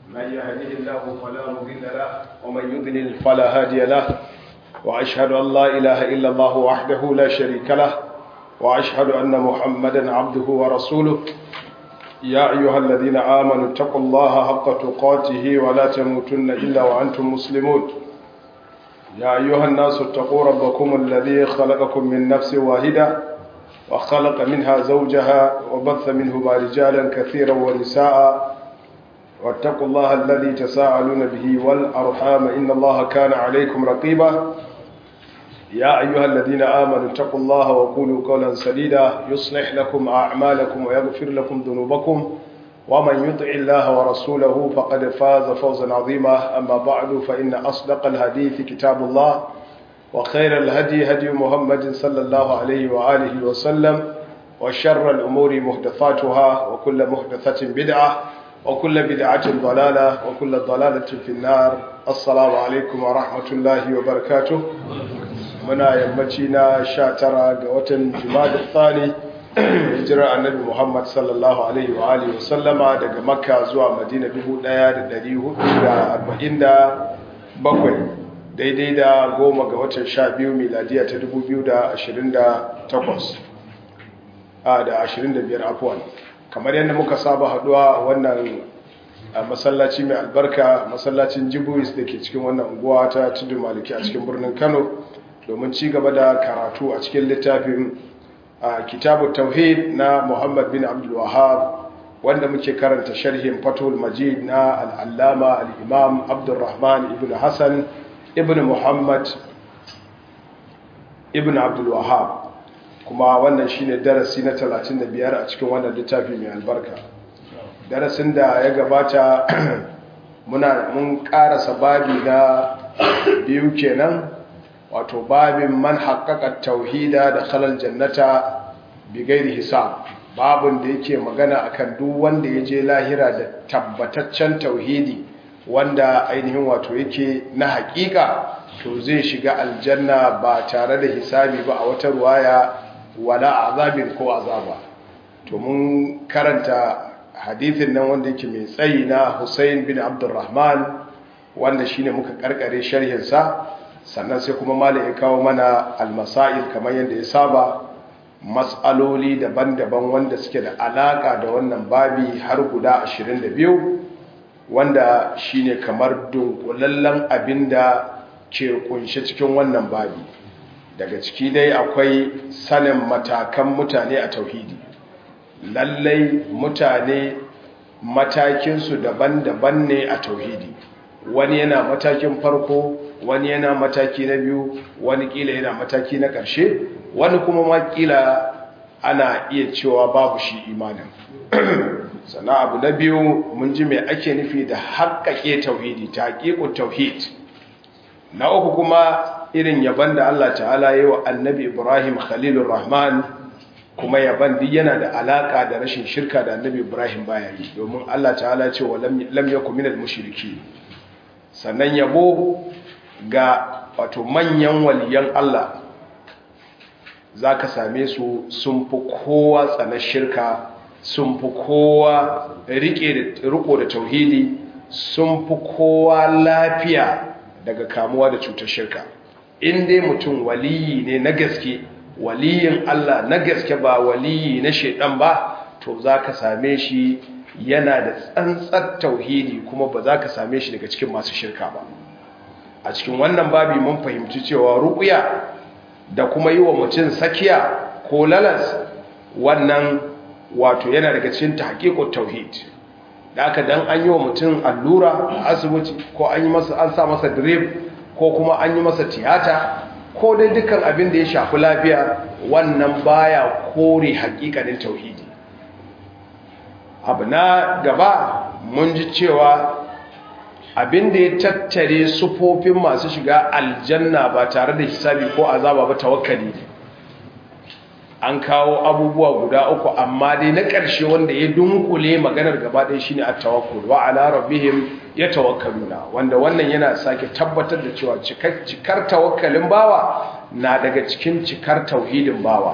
من يهده الله فلا مضل له ومن يضلل فلا هادي له وأشهد أن لا إله إلا الله وحده لا شريك له وأشهد أن محمدا عبده ورسوله يا أيها الذين آمنوا اتقوا الله حق تقاته ولا تموتن إلا وأنتم مسلمون يا أيها الناس اتقوا ربكم الذي خلقكم من نفس واحدة وخلق منها زوجها وبث منهما رجالا كثيرا ونساء واتقوا الله الذي تساءلون به والأرحام إن الله كان عليكم رقيبا يا أيها الذين آمنوا اتقوا الله وقولوا قولا سديدا يصلح لكم أعمالكم ويغفر لكم ذنوبكم ومن يطع الله ورسوله فقد فاز فوزا عظيما أما بعد فإن أصدق الحديث كتاب الله وخير الهدي هدي محمد صلى الله عليه وآله وسلم وشر الأمور محدثاتها وكل محدثة بدعة وكل بدعة ضلالة وكل ضلالة في النار السلام عليكم ورحمة الله وبركاته muna yammaci na sha tara ga watan jumada tsani hijirar annabi muhammad sallallahu alaihi wa alihi wa sallama daga makka zuwa madina 1447 daidai da goma ga watan sha biyu miladiya ta 2028 a da 25 afuwan kamar yadda muka saba haduwa wannan masallaci mai albarka masallacin jibuis da ke cikin wannan unguwa ta tudu maliki a cikin birnin kano domin ci gaba da karatu a cikin littafin kitabu tauhid na muhammad bin abdul wahab wanda muke karanta sharhin fatul majid na al'allama al'imam abdulrahman ibn hassan ibn muhammad ibn abdul wahab kuma wannan shine darasi na 35 a cikin wannan littafi mai albarka darasin da ya gabata muna mun karasa babi na biyu kenan wato babin man haƙaƙa tauhida da khalal jannata bi gairi hisab babin da yake magana akan duk wanda ya je lahira da tabbataccen tauhidi wanda ainihin wato yake na haƙiƙa to zai shiga aljanna ba tare da hisabi ba a wata ruwaya wala azabin ko azaba to mun karanta hadithin nan wanda yake mai tsayi na Hussein bin Abdurrahman wanda shine muka karkare sharhinsa sannan sai kuma malam ya kawo mana almasail kamar yadda ya saba matsaloli daban-daban wanda suke da alaka da wannan babi har guda 22 wanda shine kamar dunkulallen abinda ke kunshe cikin wannan babi daga ciki dai akwai sanin matakan mutane a tauhidi lallai mutane matakinsu daban-daban ne a tauhidi wani yana matakin farko wani yana mataki na biyu wani kila yana mataki na ƙarshe wani kuma ma kila ana iya cewa babu shi imanin sannan abu na biyu mun ji mai ake nufi da haƙaƙe tauhidi ta haƙiƙun tauhid na uku kuma irin yaban da Allah ta'ala yi wa annabi ibrahim khalilur rahman kuma yaban duk yana da alaƙa da rashin shirka da annabi ibrahim baya yi domin Allah ta'ala ce wa lam yakun minal mushriki sannan yabo ga wato manyan waliyan Allah za ka same su sun fi kowa tsanar shirka sun fi kowa riko da tauhidi sun fi kowa lafiya daga kamuwa da cutar shirka in dai mutum waliyi ne na gaske waliyin Allah na gaske ba waliyi na shaidan ba to za ka same shi yana da tsantsar tauhidi kuma ba za ka same shi daga cikin masu shirka ba a cikin wannan babi mun fahimci cewa ruƙuya da kuma yi wa mutum sakiya ko lalas wannan wato yana daga cikin tahqiqut tauhid da aka dan an yi wa mutum allura a asibiti ko an yi masa an sa masa drip ko kuma an yi masa tiyata ko dai dukkan abin da ya shafi lafiya wannan baya kore haƙiƙanin tauhidi abu na gaba mun ji cewa abin da ya tattare sufofin masu shiga aljanna ba tare da hisabi ko azaba ba tawakkali an kawo abubuwa guda uku amma dai na ƙarshe wanda ya dunkule maganar gaba ɗaya shine at-tawakkul wa ala rabbihim yatawakkaluna wanda wannan yana sake tabbatar da cewa cikar tawakkalin bawa na daga cikin cikar tauhidin bawa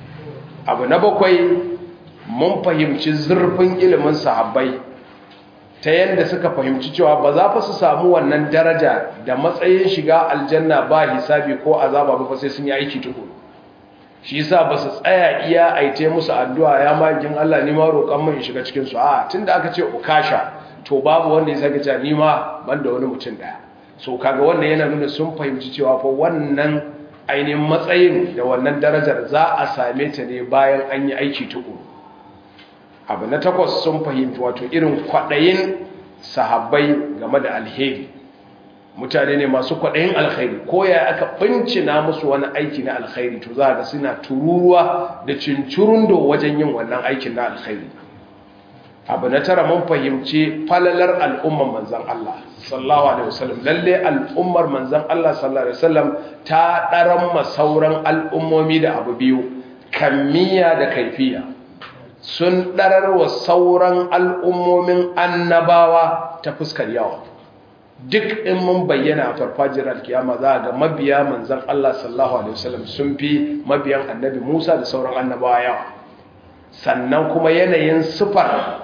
abu na bakwai mun fahimci zurfin ilimin sahabbai ta yadda suka fahimci cewa ba za fa su samu wannan daraja da matsayin shiga aljanna ba hisabi ko azaba ba sai sun yi aiki tukuru shi yasa ba su tsaya iya aite musu addu'a ya magin Allah ni ma roƙon mun shiga cikin su a tunda aka ce ukasha to babu wanda ya saka cewa ni ma banda wani mutum daya so kaga wannan yana nuna sun fahimci cewa fa wannan ainihin matsayin da wannan darajar za a same ta ne bayan an yi aiki tukuru abu na takwas sun fahimci wato irin kwaɗayin sahabbai game da alheri mutane ne masu kwaɗayin alkhairi ko ya aka bincina musu wani aiki na alkhairi to za ga suna tururuwa da cincirundo wajen yin wannan aikin na alkhairi abu na tara mun fahimci falalar al'ummar manzan Allah sallallahu alaihi wasallam lalle al'ummar manzan Allah sallallahu alaihi wasallam ta ɗaran masauran al'ummomi da abu biyu kammiya da kaifiya sun ɗarar wa sauran al'ummomin annabawa ta fuskar yawa duk in mun bayyana a farfajiyar alkiyama za ga mabiya manzan Allah sallallahu Alaihi wasallam sun fi mabiyan annabi Musa da sauran annabawa yawa sannan kuma yanayin sifar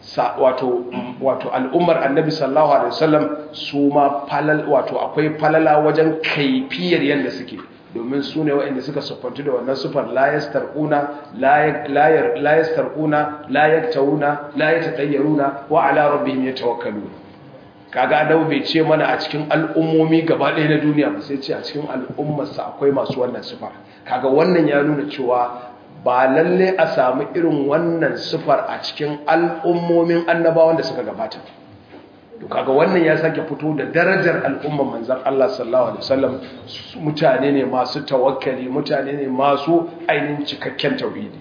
wato al'ummar annabi sallallahu Alaihi wasallam su ma wato akwai falala wajen kaifiyar yadda suke domin su ne waɗanda suka siffantu da wannan sufar layas tarƙuna layas tarƙuna layar tauna layar taɗayyaruna wa ala rabbihim ya tawakkalu kaga adabu bai ce mana a cikin al'ummomi gaba ɗaya na duniya ba sai ce a cikin al'ummarsa akwai masu wannan sufar kaga wannan ya nuna cewa ba lalle a samu irin wannan sufar a cikin al'ummomin annabawan da suka gabata to kaga wannan ya sake fito da darajar al'umman manzan Allah sallallahu alaihi wasallam mutane ne masu tawakkali mutane ne masu ainihin cikakken tauhidi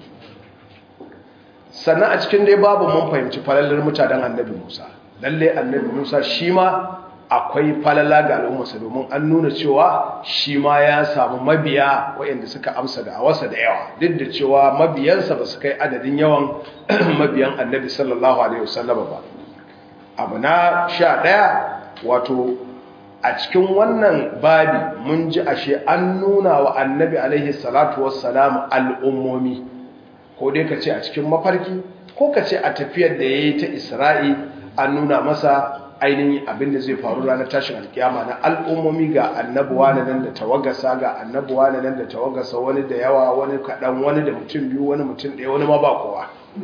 sannan a cikin dai babu mun fahimci falalar mutanen annabi Musa lalle annabi Musa shi ma akwai falala ga al'ummarsa domin an nuna cewa shi ma ya samu mabiya waɗanda suka amsa da awasa da yawa duk da cewa mabiyansa ba su kai adadin yawan mabiyan annabi sallallahu alaihi wasallam ba abu na sha ɗaya wato a cikin wannan babi mun ji ashe an nuna wa annabi alaihi salatu wassalam al'ummomi ko dai ka ce a cikin mafarki ko ka ce a tafiyar da ya yi ta isra'i an nuna masa ainihin abin da zai faru ranar tashin alkiyama na al'ummomi ga annabuwa na nan da tawagasa ga annabuwa na nan da tawagasa wani da yawa wani kaɗan wani da mutum biyu wani mutum ɗaya wani ma ba kowa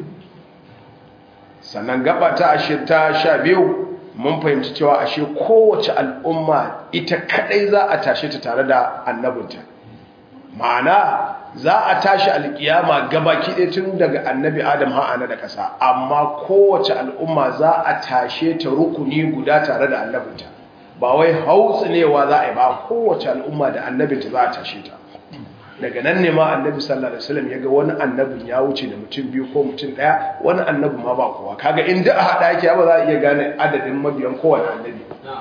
sannan gaba ta ashe ta sha biyu mun fahimci cewa ashe kowace al'umma ita kadai za a tashe ta tare da annabinta ma'ana za a tashi alkiyama gabaki ɗaya tun daga annabi adam ha'ana da ƙasa amma kowace al'umma za a tashe ta rukuni guda tare da annabinta ba wai hautsunewa za a yi ba kowace al'umma da annabinta za a tashe ta daga nan ne ma annabi sallallahu alaihi wasallam yaga wani annabin ya wuce da mutum biyu ko mutum daya wani annabi ma ba kowa kaga inda a hada yake ba za a iya gane adadin mabiyan kowane annabi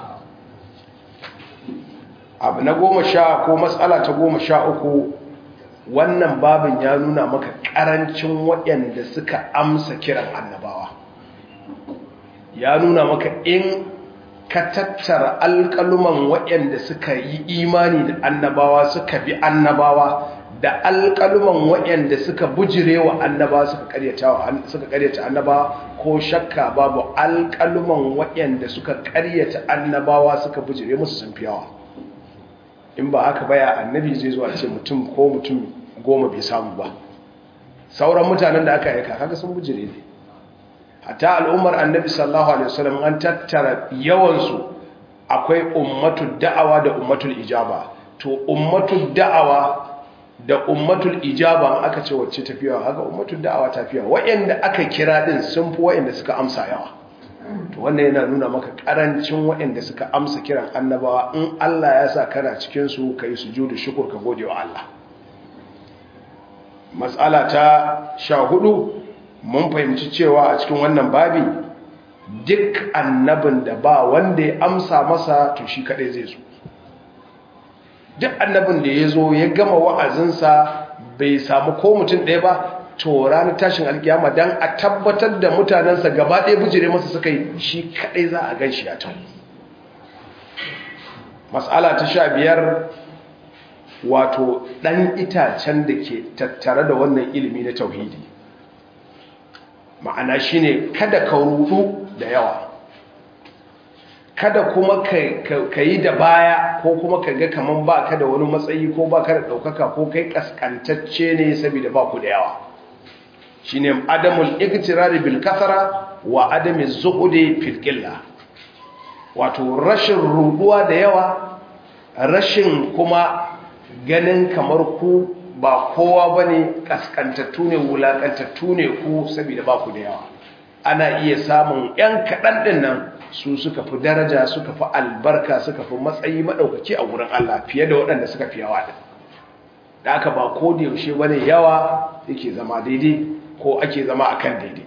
abu na goma sha ko matsala ta goma sha uku wannan babin ya nuna maka karancin waɗanda suka amsa kiran annabawa ya nuna maka in ka tattara alƙaluman waɗanda suka yi imani da annabawa suka bi annabawa da alƙaluman waɗanda suka bujire wa annabawa suka ƙaryata annabawa ko shakka babu alƙaluman waɗanda suka ƙaryata annabawa suka bujire musu sun fi yawa in ba haka baya annabi zai zuwa ce mutum ko mutum goma bai samu ba sauran mutanen da aka aika kaga sun bujire ne hatta al'ummar annabi sallallahu alaihi wasallam an tattara yawansu akwai ummatul da'awa da ummatul ijaba to ummatul da'awa da ummatul ijaba aka ce wacce tafiya haka ummatul da'awa tafiya wayanda aka kira din sun fi wayanda suka amsa yawa to wannan yana nuna maka karancin wayanda suka amsa kiran annabawa in Allah ya sa kana cikin su kai sujudu shukr ka gode wa Allah mas'ala ta 14 mun fahimci cewa a cikin wannan babi duk annabin da ba wanda ya amsa masa to shi kadai zai zo duk annabin da ya zo ya gama wa'azinsa bai samu ko mutum ɗaya ba to ranar tashin alkiyama don a tabbatar da mutanensa gaba ɗaya bujire masa suka yi shi kadai za a gan shi a can matsala ta sha biyar wato ɗan itacen da ke tattare da wannan ilimi na tauhidi ma'ana shine kada ka rudu da yawa kada kuma ka yi da baya ko kuma ka ga kaman ba ka da wani matsayi ko ba ka da ɗaukaka ko kai ƙasƙantacce ne saboda ba ku da yawa shi ne adamul iktirari bil kasara wa adamin zuhude fil wato rashin ruduwa da yawa rashin kuma ganin kamar ku ba kowa ba ne ƙasƙantattu ne wulaƙantattu ne ku saboda ba ku da yawa ana iya samun 'yan kaɗan ɗin nan su suka fi daraja suka fi albarka suka fi matsayi maɗaukaki a wurin Allah fiye da waɗanda suka fi yawa ɗin da aka ba ko da yaushe wani yawa yake zama daidai ko ake zama a kan daidai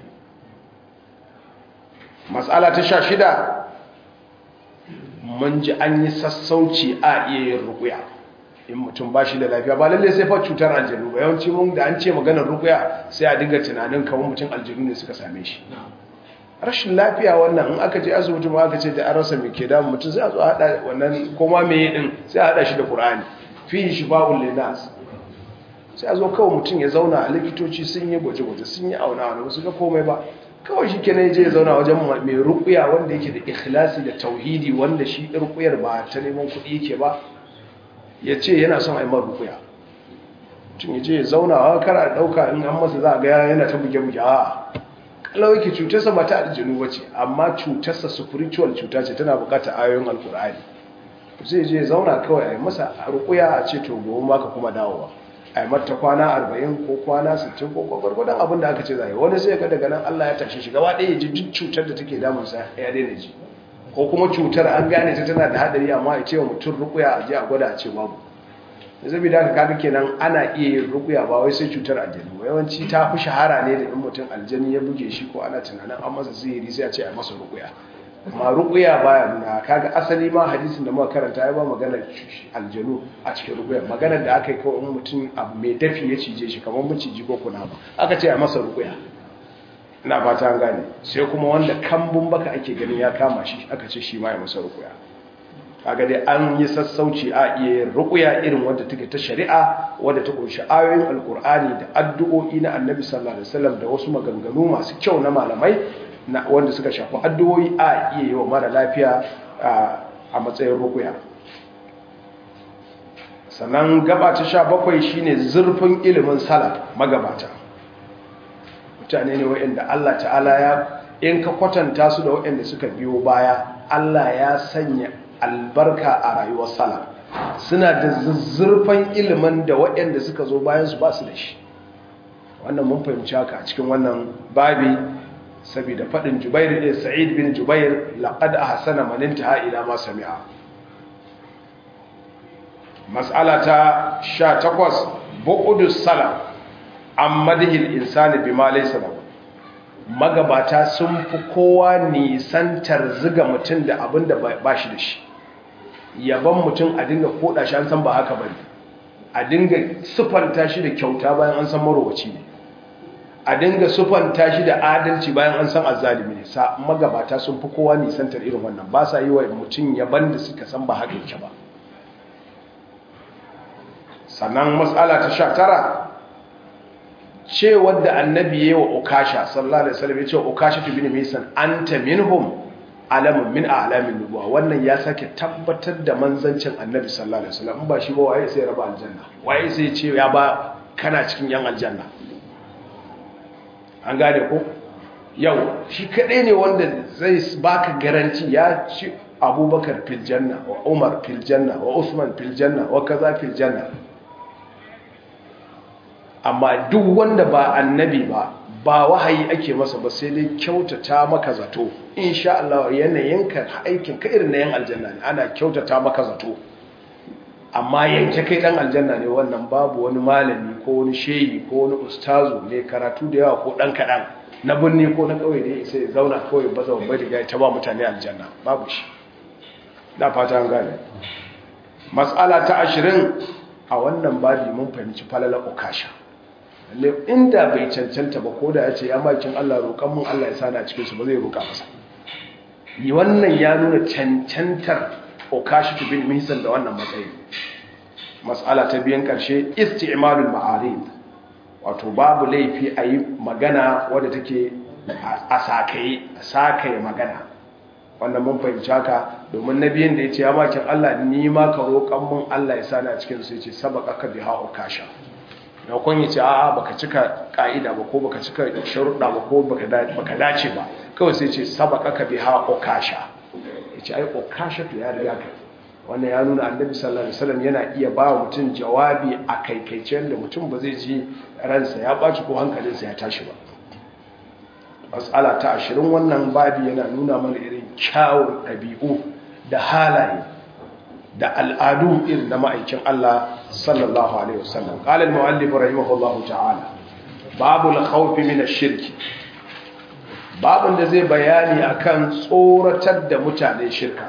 matsala ta sha shida mun ji an yi sassauci a iya yin rukuya in mutum ba shi da lafiya ba lallai sai fa cutar aljanu ba yawanci mun da an ce maganar rukuya sai a dinga tunanin kamar mutum aljanu ne suka same shi rashin lafiya wannan in aka je asibiti ma aka ce da an rasa mai ke damun mutum sai a zo haɗa wannan koma mai din sai a haɗa shi da ƙur'ani fi shi ba'ul linas sai a zo kawai mutum ya zauna a likitoci sun yi gwaje-gwaje sun yi auna wani wasu ga komai ba kawai shi kenan je ya zauna wajen mai rukuya wanda yake da ikhlasi da tauhidi wanda shi rukuyar ba ta neman kuɗi yake ba ya ce yana son aimar rukuya mutum ya je ya zauna wa kara ɗauka in an masa za a ga yana ta buge-buge a kalau yake cutarsa ba ta aljinu ba ce amma cutarsa spiritual cuta ce tana bukatar ayoyin alkur'ani zai je zauna kawai a yi masa rukuya a ce to gobe maka kuma dawowa a yi mata kwana 40 ko kwana 60 ko gwargwadon abin da aka ce zai wani sai ga daga nan Allah ya tashi shi gaba ɗaya ya ji duk cutar da take damunsa ya daina ji ko kuma cutar an gane ta tana da hadari amma ya ce wa mutum rukuya a je a gwada a ce babu zabi da kaga kenan ana iya yin rukuya ba wai sai cutar aljanu yawanci ta fi shahara ne da in mutum aljani ya buge shi ko ana tunanin an masa sihiri sai a ce a masa rukuya amma rukuya baya nuna kaga asali ma hadisin da muka karanta ya ba maganar aljanu a cikin rukuya maganar da aka yi kawai in mutum abu mai dafi ya cije shi kamar maciji ko kuna ba aka ce a masa rukuya ina fata an gane sai kuma wanda kambun baka ake ganin ya kama shi aka ce shi ma ya masa rukuya kaga dai an yi sassauci a iya yin rukuya irin wadda take ta shari'a wadda ta kunshi ayoyin alkur'ani da addu'o'i na annabi sallallahu alaihi wasallam da wasu maganganu masu kyau na malamai wanda suka shafi addu'o'i a iya yi wa mara lafiya a matsayin rukuya sannan gaba ta sha bakwai shine zurfin ilimin salaf magabata mutane ne wa'anda Allah ta'ala ya in ka kwatanta su da wa'anda suka biyo baya Allah ya sanya albarka a rayuwar salaf suna da zurfan ilimin da waɗanda suka zo bayan su ba su da shi wannan mun fahimci haka a cikin wannan babi saboda faɗin jubair da sa'id bin jubair laqad ahsana man intaha ila ma sami'a mas'ala ta 18 bu'udus salaf amma dihil insani bima laysa lahu magabata sun fi kowa nisantar ziga mutum da abin da ba shi da shi yaban mutum a dinga koda shi an san ba haka bane a dinga sufanta shi da kyauta bayan an san marowaci ne a dinga sufanta shi da adalci bayan an san azzalimi ne sa magabata sun fi kowa nisantar irin wannan ba sa yi wa mutum yaban da suka san ba haka yake ba sannan matsala ta sha tara ce wadda annabi ya yi wa ukasha sallallahu alaihi wasallam ya ce ukasha tu bin misan anta minhum alamun min a'lamin nubuwa wannan ya sake tabbatar da manzancin annabi sallallahu alaihi wasallam in ba shi ba waye sai raba aljanna waye sai ce ya ba kana cikin yan aljanna an gane ko yau shi kadai ne wanda zai baka garanti ya ci abubakar fil janna wa umar fil janna wa usman fil janna wa kaza fil janna amma duk wanda ba annabi ba ba wahayi ake masa ba sai dai kyautata maka zato insha Allah yanayinka aikin ka irin na yan aljanna ne ana kyautata maka zato amma yanke kai dan aljanna ne wannan babu wani malami ko wani shehi ko wani ustazu ne karatu da yawa ko dan kadan na binne ko na kauye da sai zauna kawai baza babbar riga ta ba mutane aljanna babu shi da fata an gane mas'ala ta 20 a wannan babi mun fahimci falala ukasha inda bai cancanta ba ko da ya ce ya makin Allah roƙon mun Allah ya sana cikin su ba zai roƙa masa yi wannan ya nuna cancantar okashi bin misan da wannan matsayi mas'ala ta biyan ƙarshe isti'malul ma'arif wato babu laifi a yi magana wadda take a sakaye sakaye magana wannan mun fahimci haka domin nabiyin da ya ce ya makin Allah ni ma ka roƙan mun Allah ya sani a cikin su ya ce sabaka ka biha ukasha na kun yi ce a'a baka cika ka'ida ba ko baka cika sharuɗa ba ko baka dace ba kawai sai ce sabaka ka biha ukasha ya ce ai ukasha to ya riga ka wannan ya nuna annabi sallallahu alaihi wasallam yana iya ba wa mutum jawabi a kaikaice da mutum ba zai ji ransa ya baci ko hankalinsa ya tashi ba matsala ta ashirin wannan babi yana nuna mana irin kyawun ɗabi'u da halaye da al'adu irin na ma'aikin Allah sallallahu alaihi wasallam qala al-mu'allif rahimahullahu ta'ala babu al-khawf min ash-shirk babun da zai bayani akan tsoratar da mutane shirka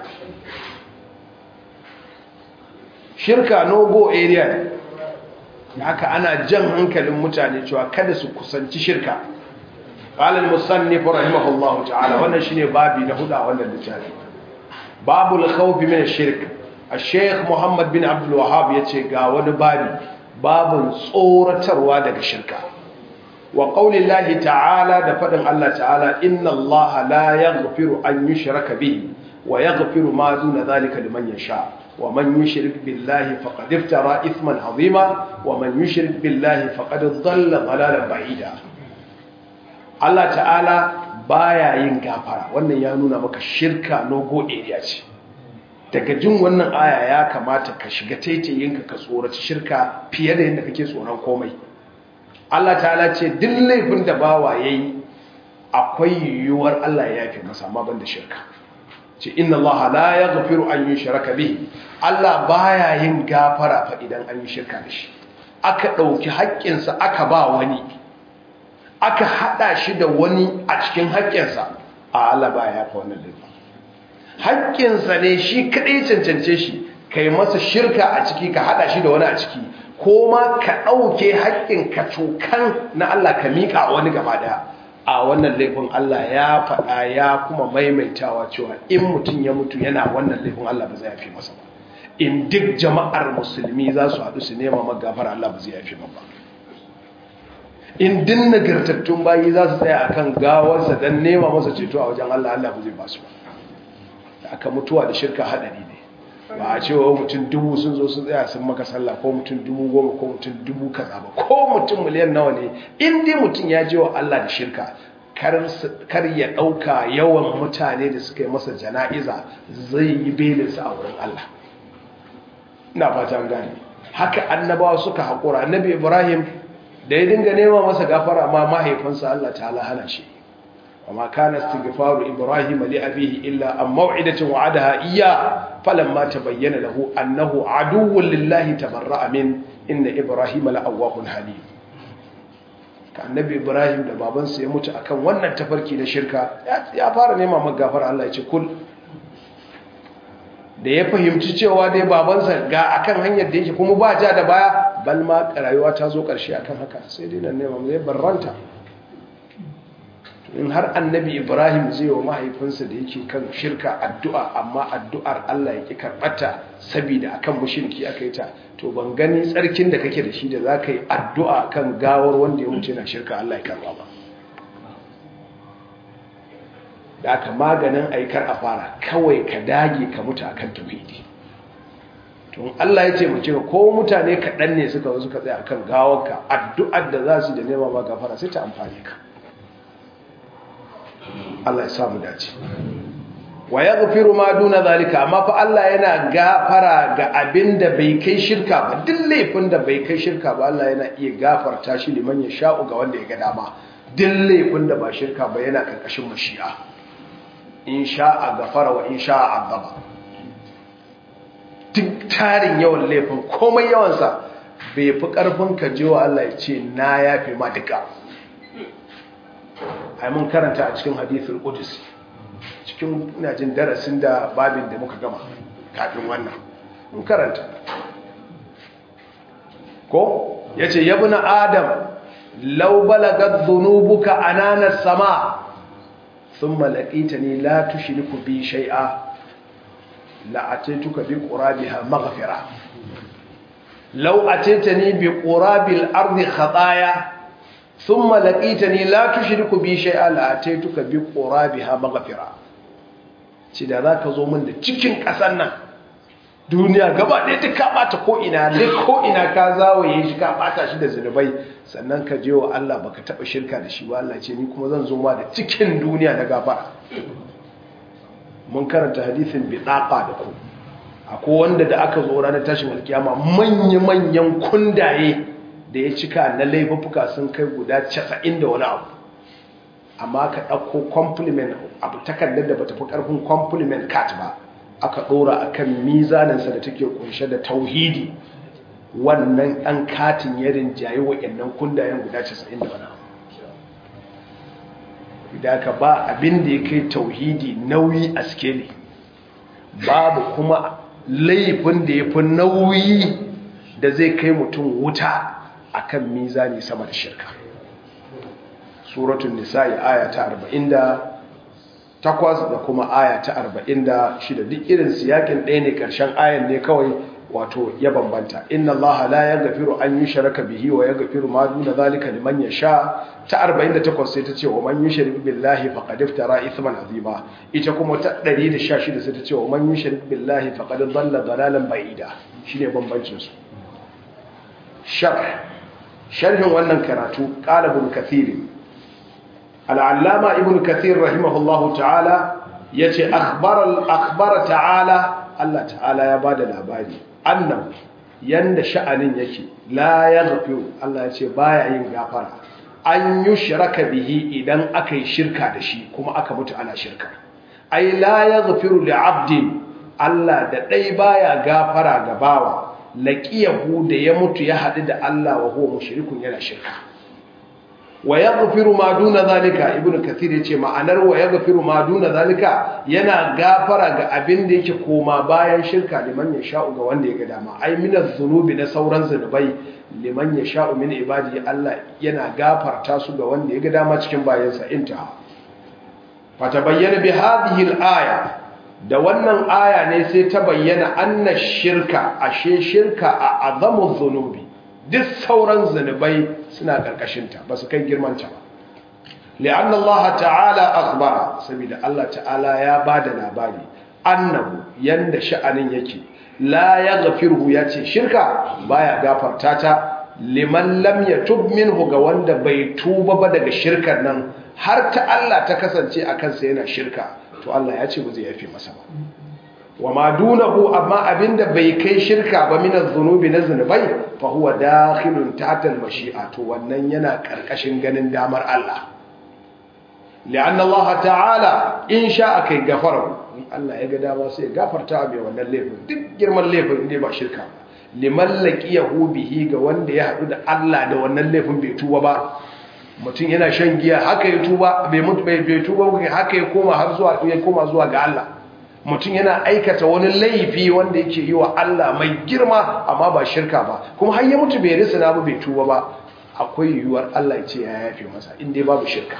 shirka no go area ne haka ana jan hankalin mutane cewa kada su kusanci shirka qala al-musannif rahimahullahu ta'ala wannan shine babi na huda wannan littafi babul khawf min ash-shirk al-sheikh muhammad bin abdul wahhab yace ga wani babi babun tsoratarwa daga shirka wa qaulillahi ta'ala da fadin Allah ta'ala inna Allah la yaghfiru an yushraka bihi wa yaghfiru ma duna dhalika liman yasha wa man yushrik billahi faqad iftara ithman 'azima wa man yushrik billahi faqad dhalla dhalalan ba'ida Allah ta'ala baya yin gafara wannan ya nuna maka shirka no go area ce daga jin wannan aya ya kamata ka shiga taitayinka ka tsoraci shirka fiye da yadda kake tsoron komai Allah ta'ala ce duk laifin da bawa yayi akwai yiwuwar Allah ya yafe masa amma banda shirka ce inna Allah la yaghfiru an yushraka bihi Allah baya yin gafara fa idan an yi shirka da shi aka dauki haƙƙinsa aka ba wani aka hada shi da wani a cikin haƙƙinsa a Allah baya yafa wannan laifin haƙƙinsa ne shi kaɗai cancance shi ka yi masa shirka a ciki ka haɗa shi da wani a ciki ko ma ka ɗauke haƙƙin ka cokan na Allah ka miƙa wani gaba ɗaya a wannan laifin Allah ya faɗa ya kuma maimaitawa cewa in mutum ya mutu yana wannan laifin Allah ba zai yafi masa ba in duk jama'ar musulmi za su haɗu su nema magafar Allah ba zai yafi ba in din nagartattun bayi za su tsaya akan gawarsa don nema masa ceto a wajen Allah Allah ba zai ba su ba aka mutuwa da shirka haɗari ne ba a cewa mutum dubu sun zo sun tsaya sun maka sallah ko mutum dubu goma ko mutum dubu kaza ba ko mutum miliyan nawa ne in dai mutum ya je wa Allah da shirka kar ya ɗauka yawan mutane da suka yi masa jana'iza zai yi belinsa a wurin Allah ina fata gane haka annabawa suka haƙura annabi ibrahim da ya dinga nema masa gafara amma mahaifinsa Allah ta hana shi وما كان استغفار إبراهيم لأبيه إلا عن موعدة وعدها إياه فلما تبين له أنه عدو لله تبرأ من إن إبراهيم لأواه حليم kan nabi ibrahim da babansa ya mutu akan wannan tafarki na shirka ya fara nema magafar Allah ya ce kul da ya fahimci cewa dai babansa ga akan hanyar da yake kuma ba ja da baya bal ma rayuwa ta zo karshe akan haka sai dai nan nema zai barranta in har annabi ibrahim zai wa mahaifinsa da yake kan shirka addu'a amma addu'ar allah ya ƙi karɓata saboda akan mushirki aka yi ta to ban gani tsarkin da kake da shi da za ka yi addu'a kan gawar wanda ya wuce na shirka allah ya karɓa ba da aka maganin aikar a fara kawai ka dage ka mutu akan tauhidi to Allah ya ce mace ko mutane kaɗan ne suka zo suka tsaya akan gawarka addu'ar da za su da nema ma gafara sai ta amfani ka Allah ya samu dace wa yaghfiru ma duna zalika amma fa Allah yana gafara ga abinda bai kai shirka ba duk laifin da bai kai shirka ba Allah yana iya gafarta shi liman ya sha'u ga wanda ya ga dama duk laifin da ba shirka ba yana karkashin mashi'a in sha'a gafara wa in sha'a azaba duk tarin yawan laifin komai yawansa bai fi karfin ka wa Allah ya ce na yafe ma duka ai mun karanta a cikin hadithul qudsi cikin ina jin darasin da babin da muka gama kafin wannan mun karanta ko yace yabna adam law balagat dhunubuka anana sama thumma laqitani la tushriku bi shay'a la ataituka bi qurabiha maghfira law ataitani bi qurabil ardi khataaya ثم لقيتني لا تشرك بي شيئا لاتيتك بقرابها مغفرة ce da za ka zo min da cikin ƙasar nan duniya gaba ɗaya ta ka ɓata ko'ina duk ko'ina ka zawaye shi ka ɓata shi da zunubai sannan ka je wa Allah baka taɓa shirka da shi ba Allah ce ni kuma zan zo ma da cikin duniya na gafara mun karanta hadisin bidaqa da ku akwai wanda da aka zo ranar tashin alkiyama manya-manyan kundaye da ya cika na laifuka sun kai guda 90 da wani abu amma ka ɗauko compliment abu takardar da bata fi ƙarfin compliment cat ba aka ɗora a kan mizaninsa da take kunshe da tauhidi wannan ɗan katin ya rinjaye wa'annan kundayen guda 90 da wani abu idan ka ba abin da ya kai tauhidi nauyi a skeli babu kuma laifin da ya fi nauyi da zai kai mutum wuta akan mizani sama da shirka suratun nisa'i aya ta 48 da kuma aya ta 46 duk irin siyakin ɗaya ne ƙarshen ayan ne kawai wato ya bambanta inna allaha la yaghfiru an yushraka bihi wa yaghfiru ma duna zalika liman yasha ta 48 sai ta ce wa man yushrik billahi faqad iftara ithman azima ita kuma ta 116 sai ta ce wa man yushrik billahi faqad dhalla dhalalan ba'ida shine bambancin su sharh sharhin wannan karatu qala ibn kathir al-allama ibn kathir rahimahullahu ta'ala yace akhbara akhbara ta'ala Allah ta'ala ya bada labari annan yanda sha'anin yake la yaghfiru Allah ya ce baya yin gafara an yushraka bihi idan aka yi shirka da shi kuma aka mutu ana shirka ai la yaghfiru li'abdin Allah da dai baya gafara ga bawa laqiyahu da ya mutu ya hadu da Allah wa huwa mushrikun yana shirka wa yaghfiru ma duna zalika ibnu kathir yace ma'anar wa yaghfiru ma duna zalika yana gafara ga abin da yake koma bayan shirka liman ya sha'u ga wanda ya ga dama ai minaz zunubi na sauran zunubai liman ya sha'u min ibadi Allah yana gafarta su ga wanda ya ga dama cikin bayansa intaha fata bayyana bi hadhihi al-aya da wannan aya ne sai ta bayyana anna shirka ashe shirka a azamu zunubi duk sauran zunubai suna ƙarƙashinta ba su kai girmanta ba li'an Allah ta'ala akhbara saboda Allah ta'ala ya ba da labari annahu yanda sha'anin yake la yaghfiru ya ce shirka baya gafarta ta liman lam yatub minhu ga wanda bai tuba ba daga shirkar nan har ta Allah ta kasance a kansa yana shirka to Allah ya ce ba zai yafe masa ba wa ma dunahu amma abinda bai kai shirka ba min az-zunubi na zunubai fa huwa dakhilun tahta al-mashi'a to wannan yana karkashin ganin damar Allah li'anna Allah ta'ala in sha'a kai gafara in Allah ya ga dama sai ya gafarta mai wannan laifin duk girman laifin inda ba shirka ba liman laqiyahu bihi ga wanda ya hadu da Allah da wannan laifin bai tuba ba mutum yana shan giya haka ya tuba bai mutu bai tuba haka ya koma har zuwa ya koma zuwa ga Allah mutum yana aikata wani laifi wanda yake yi wa Allah mai girma amma ba shirka ba kuma har ya mutu bai risina ba bai tuba ba akwai yiwuwar Allah ce ya yafe masa inda babu shirka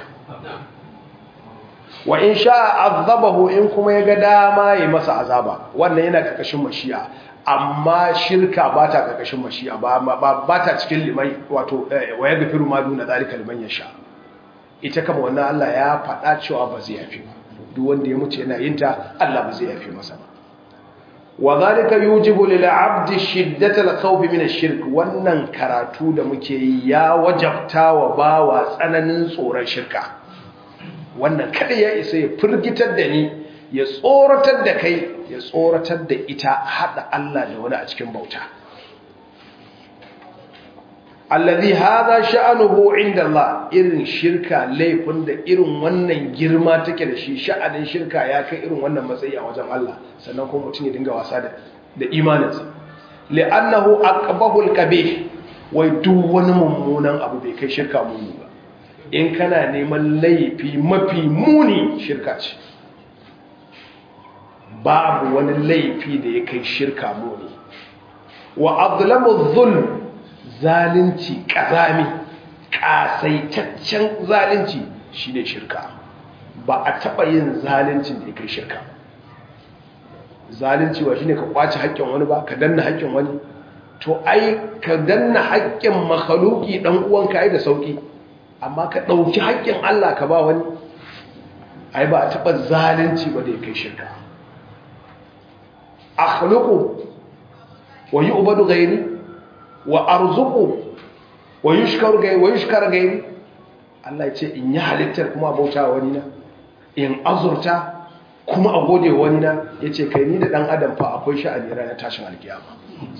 wa in sha azabahu in kuma ya ga dama ya masa azaba wannan yana karkashin mashi'a amma shirka ba ta karkashin mashi'a ba ba ta cikin limai wato wa ya gafiru ma duna zalika liman yasha ita kama wannan Allah ya faɗa cewa ba zai yafe ba duk wanda ya mutu yana yin ta Allah ba zai yafe masa ba wa zalika yujibu lil abdi shiddata al khawf min ash-shirk wannan karatu da muke yi ya wajabta wa bawa tsananin tsoron shirka wannan kada ya isa ya firgitar da ni ya tsoratar da kai ya tsoratar da ita hada Allah da wani a cikin bauta alladhi hadha sha'nuhu inda Allah irin shirka laifin da irin wannan girma take da shi sha'anin shirka ya kai irin wannan matsayi a wajen Allah sannan kuma mutum ya dinga wasa da da imaninsa li'annahu aqbahu al-qabih wai duk wani mummunan abu bai kai shirka muni ba in kana neman laifi mafi muni shirka ce babu wani laifi da ya kai shirka muni wa adlamu dhulm zalunci ƙazami ƙasaitaccen zalunci shi ne shirka ba a taɓa yin zaluncin da ya kai shirka zalunci wa shi ne ka ƙwace haƙƙin wani ba ka danna haƙƙin wani to ai ka danna haƙƙin makhaluki ɗan uwanka ai da sauƙi amma ka ɗauki haƙƙin Allah ka ba wani ai ba a taɓa zalunci ba da ya kai shirka akhluqu wa yu'badu ghairi wa arzuqu wa yushkaru ghairi wa yushkar ghairi Allah ya ce in yi halittar kuma bauta wani na in azurta kuma a gode wani na yace kai ni da dan adam fa akwai sha'ani ranar tashin alkiyama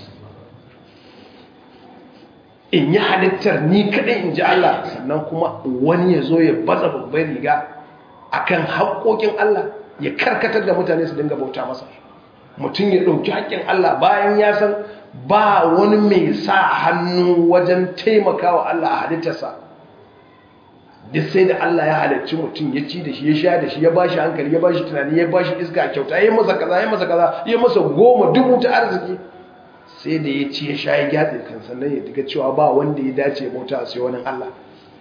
in yi halittar ni kadai in ji Allah sannan kuma wani ya zo ya baza babban riga akan haƙoƙin Allah ya karkatar da mutane su dinga bauta masa mutum ya ɗauki haƙƙin Allah bayan ya san ba wani mai sa hannu wajen taimakawa Allah a halittarsa duk sai da Allah ya halarci mutum ya ci da shi ya sha da shi ya bashi hankali ya bashi tunani ya bashi iska kyauta ya masa kaza ya masa kaza ya masa goma dubu ta arziki sai da ya ci ya sha ya gyatse kan sannan ya diga cewa ba wanda ya dace bauta sai wani Allah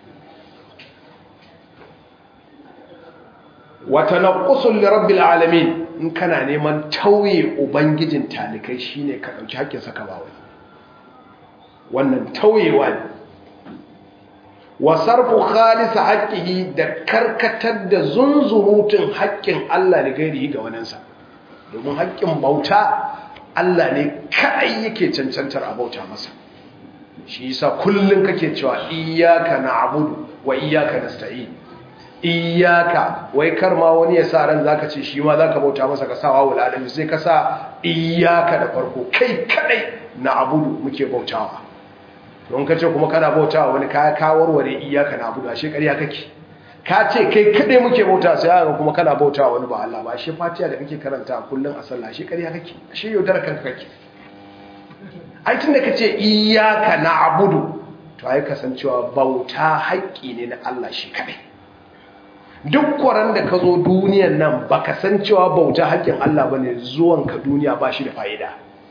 wata naqusul li rabbil alamin in kana neman tauye ubangijin talikai shine ka dauki hakkin saka ba wani wannan tauyewa ne wa sarfu khalisa haqqihi da karkatar da zunzurutun haƙƙin Allah da gairi ga waninsa domin haƙƙin bauta Allah ne kai yake cancantar a bauta masa shi yasa kullun kake cewa iyyaka na'budu wa iyyaka nasta'in iyyaka wai kar ma wani ya sa ran zaka ce shi ma zaka bauta masa ka sa wawul alami sai ka sa iyyaka da farko kai kadai na'budu muke bautawa don ka ce kuma kana bautawa wani ka kawarware iyyaka na'budu ashe ƙarya kake ka ce kai kadai muke bauta sai aka kuma kana bautawa wani ba Allah ba ashe fatiha da kake karanta kullun a sallah ashe ƙarya kake ashe yaudar kanka kake ai tunda kace iyyaka na'budu to ai kasancewa bauta haƙƙi ne na Allah shi kadai duk kwaran da ka zo duniyan nan baka san cewa bauta haƙƙin Allah bane zuwan ka duniya ba shi da fa'ida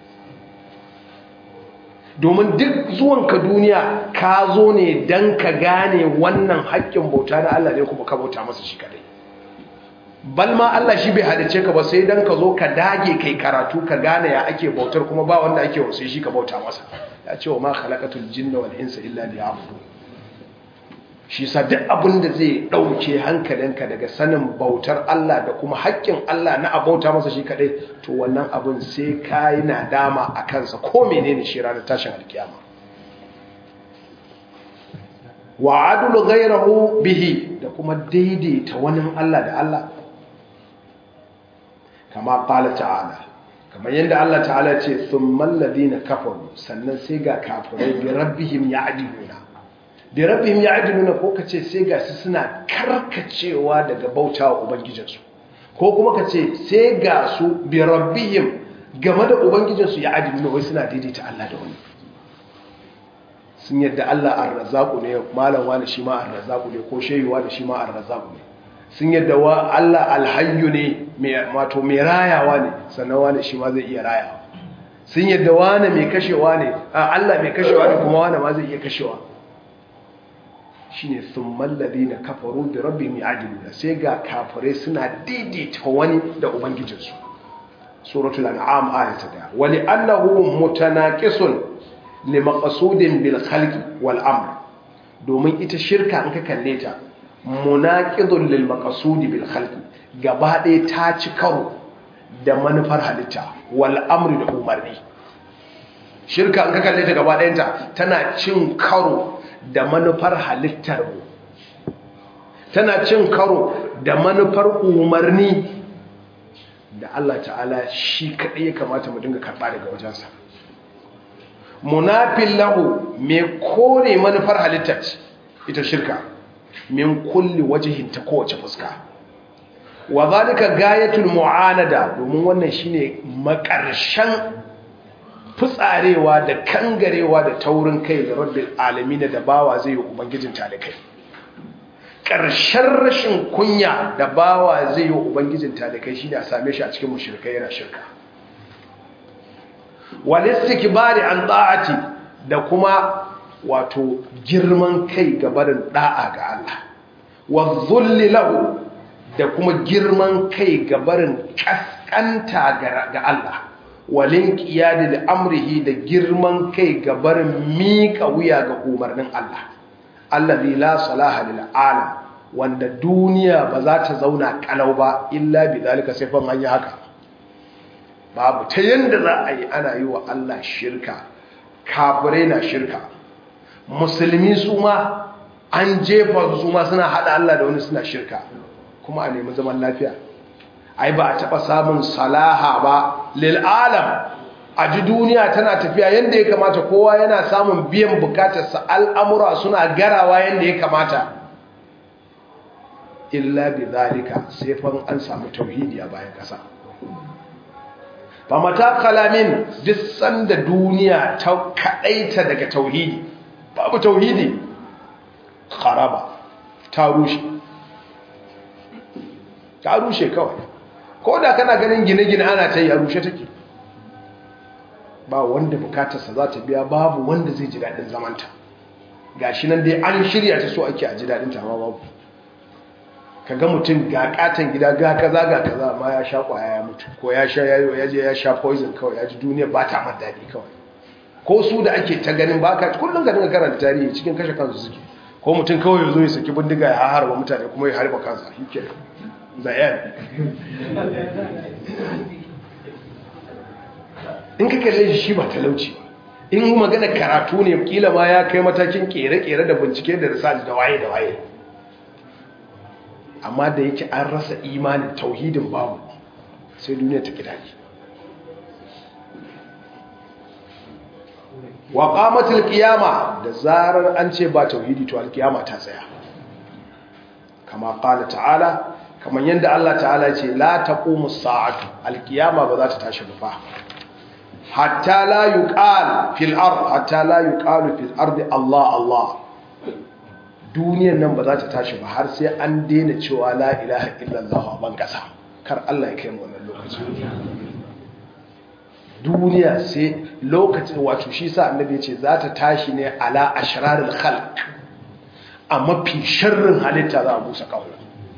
domin duk zuwanka duniya ka zo ne don ka gane wannan haƙƙin bauta na Allah ne kuma ka bauta masa shi kadai balma Allah shi bai halice ka ba sai don ka zo ka dage kai karatu ka gane ya ake bautar kuma ba wanda ake wasu shi ka bauta masa ya ce wa ma khalaqatul jinna wal insa illa liya'budun shi sa duk abin da zai ɗauke hankalinka daga sanin bautar Allah da kuma haƙƙin Allah na abauta masa shi kaɗai to wannan abin sai ka yi nadama a kansa ko menene shi ranar tashin alkiyama wa adulu gairahu bihi da kuma daidaita wani Allah da Allah kama ƙala ta'ala kamar yadda Allah ta'ala ce sun malladi na kafaru sannan sai ga kafirai bi rabbihim ya adiluna bi rabbihim ya'diluna ko kace sai ga su suna karkacewa daga bautawa ubangijinsu ko kuma kace sai ga su bi rabbihim game da ubangijinsu ya'diluna wai suna daidaita Allah da wani sun yadda Allah ar-razzaqu ne malam wani shi ma ar-razzaqu ne ko sheyuwa da shi ma ar-razzaqu ne sun yadda wa Allah al-hayyu ne mai wato mai rayawa ne sannan wani shi ma zai iya rayawa sun yadda wani mai kashewa ne Allah mai kashewa ne kuma wani ma zai iya kashewa shine thummal ladina kafaru bi rabbihim ya'diluna sai ga kafirai suna daidaita wani da ubangijinsu suratul an'am ayata da wali annahu mutanaqisun li maqsudin bil khalqi wal amr domin ita shirka in ka kalle ta munaqidun lil maqsudi bil khalqi gaba ɗaya ta ci karo da manufar halitta wal amri da umarni shirka in ka kalle ta gaba ɗayanta tana cin karo da manufar halittar mu tana cin karo da manufar umarni da Allah ta'ala shi kaɗai ya kamata mu dinga karɓa daga wajensa munafin lahu mai kore manufar halittar ita shirka min kulli wajihin ta kowace fuska wa zalika gayatul mu'anada domin wannan shine makarshen fitsarewa da kangarewa da taurin kai da rabbil alamin da bawa zai yi ubangijin talikai ƙarshen rashin kunya da bawa zai yi ubangijin talikai shi da same shi a cikin mushrikai yana shirka wal istikbari an ta'ati da kuma wato girman kai ga barin da'a ga Allah wa dhulli lahu da kuma girman kai ga barin kaskanta ga Allah walin ƙiyadi da amrihi da girman kai ga barin miƙa wuya ga umarnin Allah allazi la salaha lil alam wanda duniya ba za ta zauna kalau ba illa bi zalika sai fa an yi haka babu ta yanda za a yi ana yi wa Allah shirka kafirai na shirka musulmi su ma an jefa su ma suna hada Allah da wani suna shirka kuma a nemi zaman lafiya ai ba a taba samun salaha ba lil alam a ji duniya tana tafiya yanda ya kamata kowa yana samun biyan bukatarsa al'amura suna garawa yanda ya kamata illa bi zalika sai fa an samu tauhidi a bayan kasa fa mata kalamin duk sanda duniya ta kadaita daga tauhidi babu tauhidi kharaba ta rushe ta rushe kawai ko da kana ganin gine-gine ana ta yi a rushe take ba wanda bukatarsa za ta biya babu wanda zai ji daɗin zamanta ga shi nan dai an shirya ta so ake a ji daɗin ta ma babu ka ga mutum ga katon gida ga kaza ga kaza ma ya sha kwaya ya mutu ko ya sha ya je ya sha poison kawai ya ji duniya ba ta man daɗi kawai ko su da ake ta ganin baka kullum ka dinga karanta tarihi cikin kashe kansu suke ko mutum kawai ya zo ya saki bindiga ya harba mutane kuma ya harba kansa shi zayen in ka kalle shi ba talauci in magana karatu ne kila ma ya kai matakin kere-kere da bincike da research da waye da waye amma da yake an rasa imanin tauhidin babu sai duniya ta kidaji wa qamatul qiyama da zarar an ce ba tauhidi to alkiyama ta tsaya kama qala ta'ala kamar yadda Allah ta'ala ce la taqumu sa'atu alkiyama ba za ta tashi ba hatta la yuqal fil ard hatta la yuqalu fil ardi Allah Allah duniyar nan ba za ta tashi ba har sai an daina cewa la ilaha illallah a ban kasa kar Allah ya kai mu wannan lokaci duniya sai lokacin wato shi sa annabi ya ce za ta tashi ne ala ashrarul khalq a mafi sharrin halitta za a busa kawo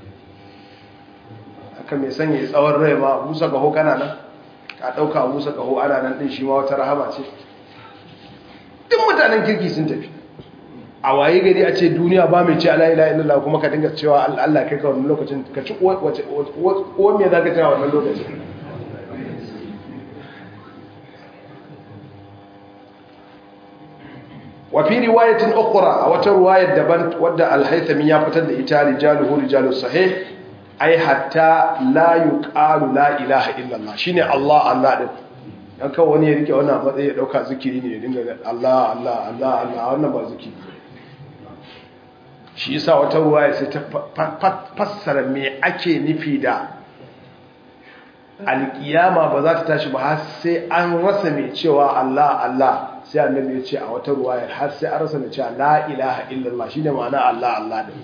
haka mai sanya tsawon rai ma busa kaho kana nan ka ɗauka busa kaho ana nan ɗin shi ma wata rahama ce duk mutanen kirki sun tafi a waye gari a ce duniya ba mai ce ala ila illallah kuma ka dinga cewa Allah kai ka wannan lokacin ka ci wace uwan me za ka cewa wannan lokacin وفي رواية أخرى أو رواية دبن ودى الهيثمي يفتد إتا رجاله رجال الصحيح أي حتى لا يقال لا إله إلا الله شيني الله الله دب yan kawo wani ya rike wani a matsayi ya dauka zikiri ne ya dinga Allah Allah Allah Allah wannan ba zikiri shi yasa wata ruwaya sai ta fassara me ake nufi da alkiyama ba za ta tashi ba har sai an rasa mai cewa Allah Allah sai annabi ya ce a wata ruwaya har sai an rasa mai cewa la ilaha illallah shine ma'ana Allah Allah din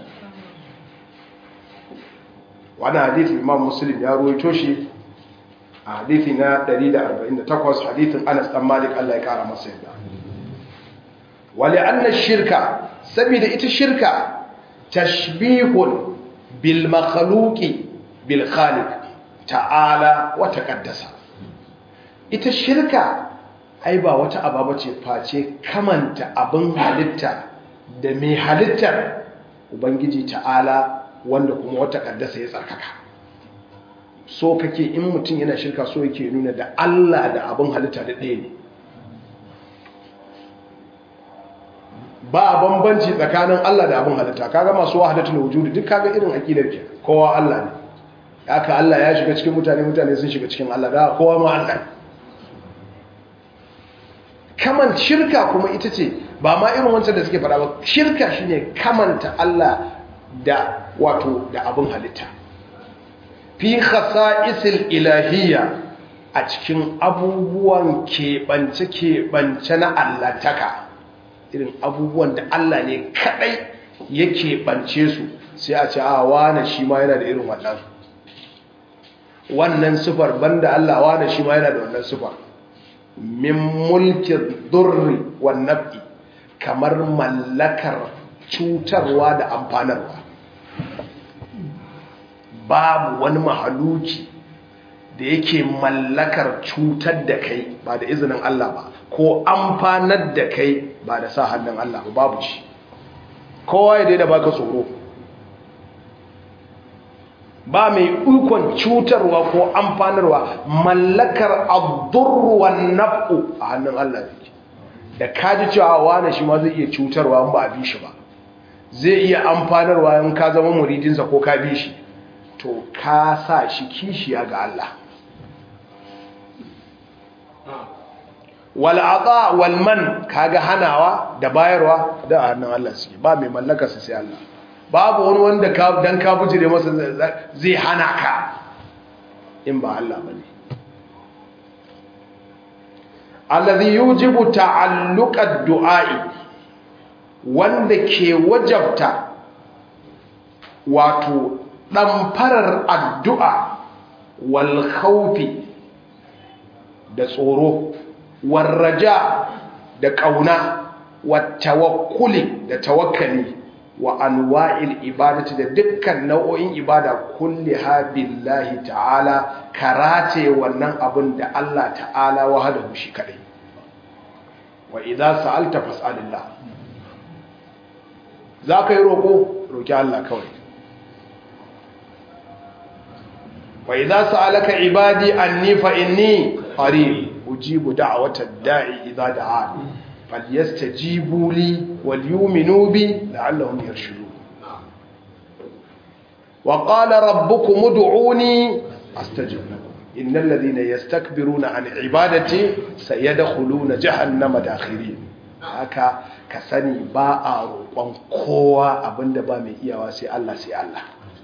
wannan hadisi Imam Muslim ya ruwaito shi a hadisi na 148 hadisin Anas dan Malik Allah ya kara masa yadda wali anna shirka saboda ita shirka tashbihun bil makhluqi bil khaliq ta'ala wa taqaddasa ita shirka ai ba wata ababa ce face kamanta abin halitta da mai halittar ubangiji ta'ala wanda kuma wata kaddasa ya tsarkaka so kake in mutum yana shirka so yake nuna da Allah da abin halitta da ɗaya ne ba bambanci tsakanin Allah da abin halitta kaga masu wahadatul wujudi duk kaga irin akidar ke kowa Allah ne haka Allah ya shiga cikin mutane mutane sun shiga cikin Allah da kowa ma Allah kaman shirka kuma ita ce ba ma irin wancan da suke fada ba shirka shine kamanta Allah da wato da abin halitta fi khasa'isil ilahiyya a cikin abubuwan keɓance keɓance na allantaka irin abubuwan da Allah ne kadai ya keɓance su sai a ce a wane shi ma yana da irin wannan wannan sufar banda Allah wane shi ma yana da wannan sufar min mulkin durri wa naf'i kamar mallakar cutarwa da amfanarwa babu wani mahaluki da yake mallakar cutar da kai ba da izinin Allah ba ko amfanar da kai ba da sa hannun Allah ba babu shi kowa ya daida baka tsoro ba mai ikon cutarwa ko amfanarwa mallakar ad-durr wan naf'u a hannun Allah yake da kaji cewa wani shi ma zai iya cutarwa in ba a bi shi ba zai iya amfanarwa in ka zama muridinsa ko ka bi shi to ka sa shi kishiya ga Allah wal'aqa walman kaga hanawa da bayarwa da hannun Allah suke ba mai mallaka su sai Allah babu wani wanda ka dan ka bujire masa zai hana ka in ba Allah bane alladhi yujibu ta'alluqad du'a'i wanda ke wajabta wato ɗamfarar addu'a wal khawfi da tsoro warraja da ƙauna wattawakkuli da tawakkali wa anwa'il ibadati da dukkan nau'o'in ibada kulli ha billahi ta'ala karate wannan abin da Allah ta'ala wahadahu shi kadai wa idza sa'alta fas'alillah zaka yi roko roki Allah kawai wa idza sa'alaka ibadi anni fa inni qarib ujibu da'watad da'i idza da'ani falyastajibu li walyu'minu bi la'allahum yarshudun wa qala rabbukum ud'uni astajib lakum innal ladhina yastakbiruna an ibadati sayadkhuluna jahannama dakhirin haka ka sani ba a roƙon kowa abinda ba mai iyawa sai Allah sai Allah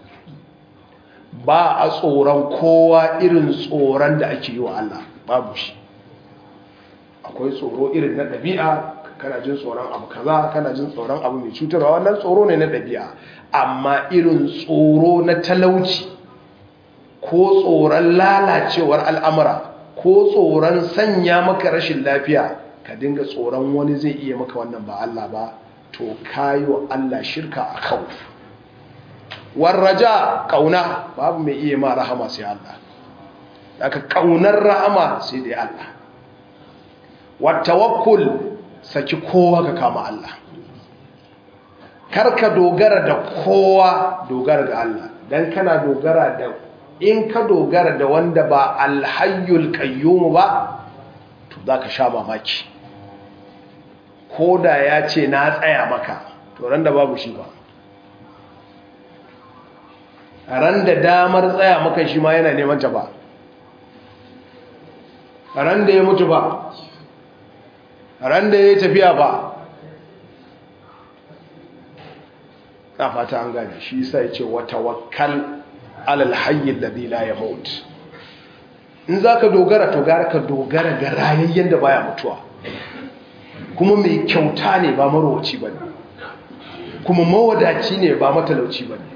ba a tsoron kowa irin tsoron da ake yi wa Allah babu shi akwai tsoro irin na ɗabi'a kana jin tsoron abu kaza kana jin tsoron abu mai cutarwa wannan tsoro ne na ɗabi'a amma irin tsoro na talauci ko tsoron lalacewar al'amura ko tsoron sanya maka rashin lafiya ka dinga tsoron wani zai iya maka wannan ba Allah ba to kayi wa Allah shirka a kawo warraja kauna babu mai iya ma rahama sai Allah daga kaunar rahama sai dai Allah wattawakkul saki kowa ka kama Allah karka dogara da kowa dogara ga Allah dan kana dogara da in ka dogara da wanda ba alhayyul qayyum ba to zaka sha mamaki koda ya ce na tsaya maka to ran da babu shi ba ran da damar tsaya maka shi ma yana neman ta ba ran da ya mutu ba ran da ya yi tafiya ba na fata an gane shi sai ce wata wakal alal hayyin da la ya maut in za ka dogara to gara ka dogara ga rayayyen da baya mutuwa kuma mai kyauta ne ba marowaci ba ne kuma mawadaci ne ba matalauci ba ne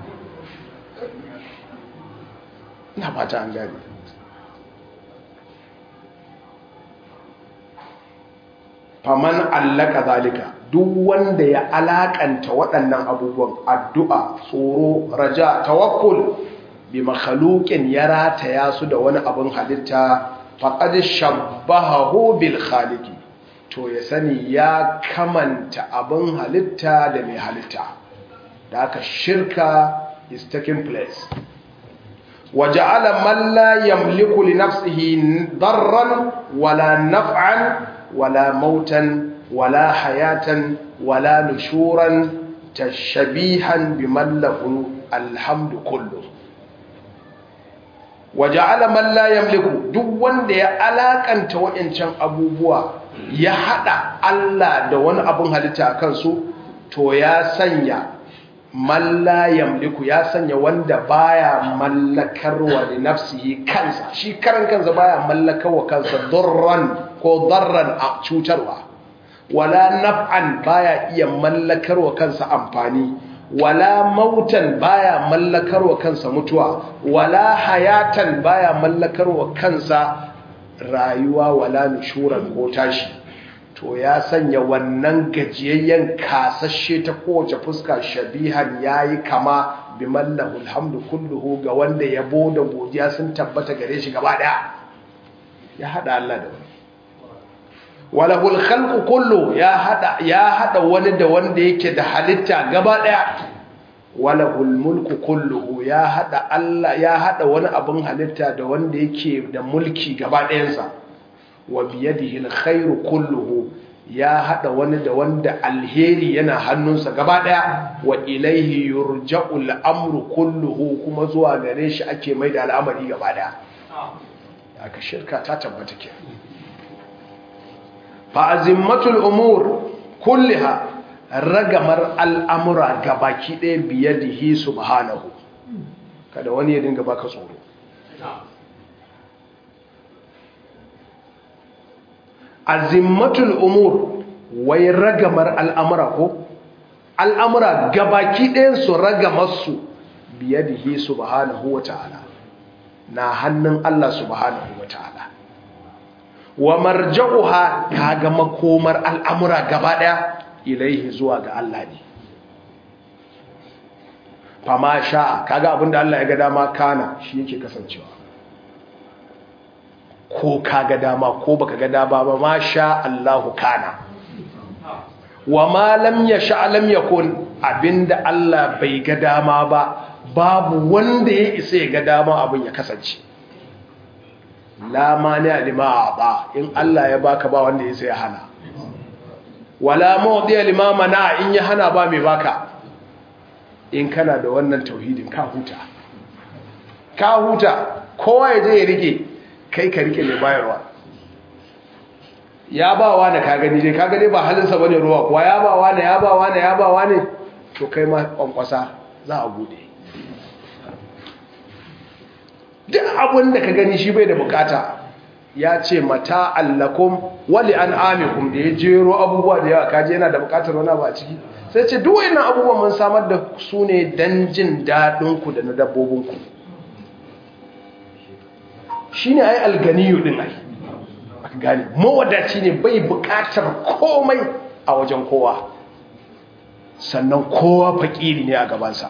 na fata an gane faman allaka zalika duk wanda ya alakanta waɗannan abubuwan addu'a tsoro raja tawakkul bi makhluqin ya rataya su da wani abin halitta faqad shabbahahu bil khaliqi to ya sani ya kamanta abin halitta da mai halitta da aka shirka is taking place وجعل من لا يملك لنفسه ضرا ولا نفعا ولا موتا ولا حياة ولا نشورا تشبيها بمن له الحمد كله وجعل من لا يملك duk wanda ya alakanta wa'ancan abubuwa ya hada Allah da wani abun halitta akan su to ya sanya man la yamliku ya sanya wanda baya mallakarwa da nafsihi kansa shi karan kansa baya mallakarwa kansa durran ko darran a cutarwa wala naf'an baya iya mallakarwa kansa amfani wala mautan baya mallakarwa kansa mutuwa wala hayatan baya mallakarwa kansa rayuwa wala nushuran ko tashi to ya sanya wannan gajiyayyen kasashe ta kowace fuska shabihan yayi kama bi mallahu alhamdu kulluhu ga wanda yabo da godiya sun tabbata gare shi gaba daya ya hada Allah da wani walahul khalqu kullu ya hada ya hada wani da wanda yake da halitta gaba daya walahul mulku kulluhu ya hada Allah ya hada wani abin halitta da wanda yake da mulki gaba ɗayansa wa biyadihi alkhairu kulluhu ya hada wani da wanda alheri yana hannunsa gaba ɗaya wa ilaihi yurja'u al'amru kulluhu kuma zuwa gare shi ake mai da al'amari gaba ɗaya aka shirka ta tabbata ke fa azimmatul umur kulliha ragamar al'amura gabaki ɗaya biye da hi subhanahu kada wani ya dinga baka tsoro azimmatul umur wai ragamar al'amura ko al'amura gabaki ɗayan su ragamarsu biye da hi subhanahu wa ta'ala na hannun Allah subhanahu wa ta'ala wa marja'uha ta ga makomar al'amura gaba ɗaya ilaihi zuwa ga Allah ne fama sha'a kaga abinda Allah ya ga dama kana shi yake kasancewa ko kaga dama ko baka ga dama ba ma sha Allahu kana wa ma lam yasha lam yakun abinda Allah bai ga dama ba babu wanda ya isa ya ga dama abin ya kasance la mani alima ba in Allah ya baka ba wanda ya sai ya hana wala mawdiya lima mana in ya hana ba mai baka in kana da wannan tauhidin ka huta ka huta kowa ya je ya rike kai ka rike mai bayarwa ya ba wa da ka gani dai ka gani ba halinsa bane ruwa kuwa ya ba wa da ya ba wa da ya ba wa ne to kai ma kwankwasa za a bude duk abin da ka gani shi bai da bukata ya ce mata allakum wali an amikum da ya jero abubuwa da yawa kaji yana da bukatar wani ba ciki sai ce duk wayannan abubuwan mun samar da su ne dan jin daɗin ku da na dabbobin ku shine ai alganiyu din ai aka gane mawadaci ne bai bukatar komai a wajen kowa sannan kowa fakiri ne a gabansa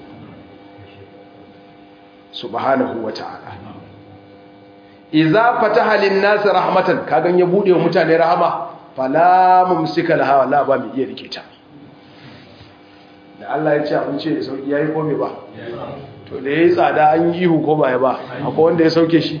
subhanahu wa ta'ala iza fataha lin-nas rahmatan kagan ya bude wa mutane rahama fala mumsika laha wala ba mai iya rike ta da Allah ya ce abin ce da sauki yayi ko me ba to da yayi tsada an yi ihu ko ba ya ba akwai wanda ya sauke shi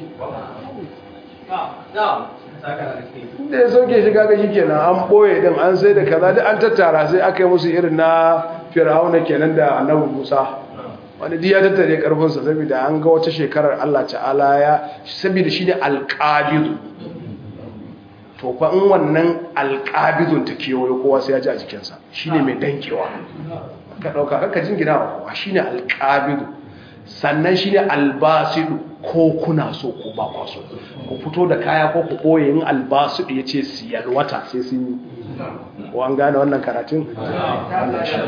da ya sauke shi kaga shikenan an boye din an sai da kaza da an tattara sai aka yi musu irin na fir'auna kenan da annabi Musa wani diya tattare karfinsa saboda an ga wata shekarar Allah ta'ala ya saboda shi ne alƙabidu to fa in wannan alƙabidun ta kewayo kowa sai ya ji a jikinsa shi ne mai dankewa ka ɗauka kaka jingina wa kowa shi ne alƙabidu sannan shi ne albasidu ko kuna so ko ba kwa so ku fito da kaya ko ku ɓoye yin albasidu ya ce siyar wata sai sun yi ko an gane wannan karatun wannan shi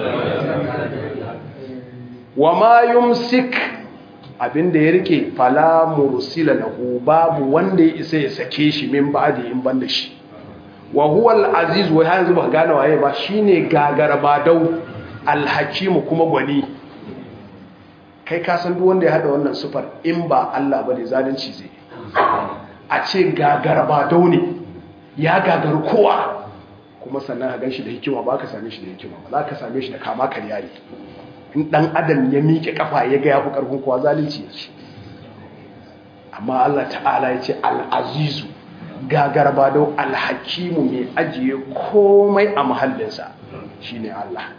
wa ma yumsik abinda ya rike fala mursila lahu babu wanda ya isa ya sake shi min ba'di in banda shi wa huwa al-aziz wa yanzu ba gane waye ba shine gagarabadau al-hakim kuma gwani kai ka san duk wanda ya hada wannan sufar in ba Allah bane zalunci zai a ce gagarabadau ne ya gagar kowa kuma sannan ka ganshi da hikima ba ka same shi da hikima ba za ka same shi da kama karya ne in ɗan adam ya miƙe ƙafa ya ga ya fi ƙarfin kowa zalunci ya ce amma Allah ta'ala ya ce al'azizu gagarba da alhakimu mai ajiye komai a mahallinsa shi ne Allah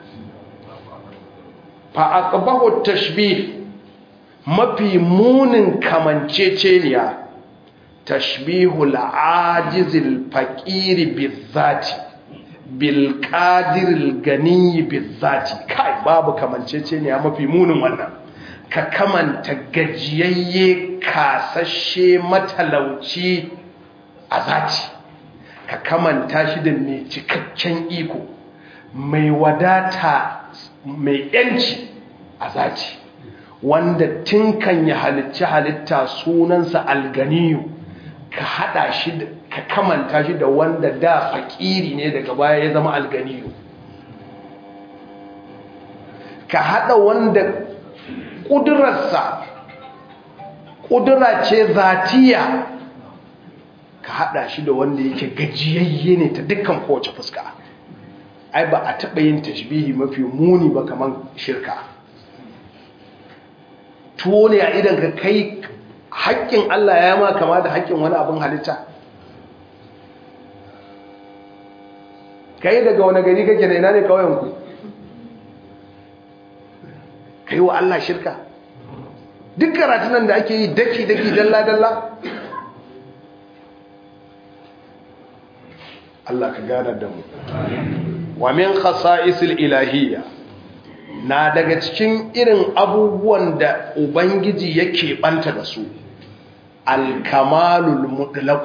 fa'aƙabahu tashbih mafi munin kamanceceniya tashbihu la'ajizil faƙiri bizzati bilƙadiril ganiyi bizzati kai babu kamancece ne a mafi munin wannan ka kamanta gajiyayye kasashe matalauci a zati ka kamanta shi da mai cikakken iko mai wadata mai yanci a zati wanda tinkan ya halicci halitta sunansa alganiyu ka hada shi da ka kamanta shi da wanda da fakiri ne daga baya ya zama alganiyu ka hada wanda kudurarsa kudura ce zatiya ka hada shi da wanda yake gajiyayye ne ta dukkan kowace fuska ai ba a taɓa yin tashbihi mafi muni ba kamar shirka tuwo ne a idan ka kai haƙƙin Allah ya ma kama da haƙƙin wani abin halitta kai daga wani gari kake da ina ne kawayenku kai wa Allah shirka duk karatunan da ake yi daki-daki dalla-dalla Allah ka gane da mu wa min khasa'isil ilahiyya na daga cikin irin abubuwan da ubangiji yake banta da su alkamalul mutlaq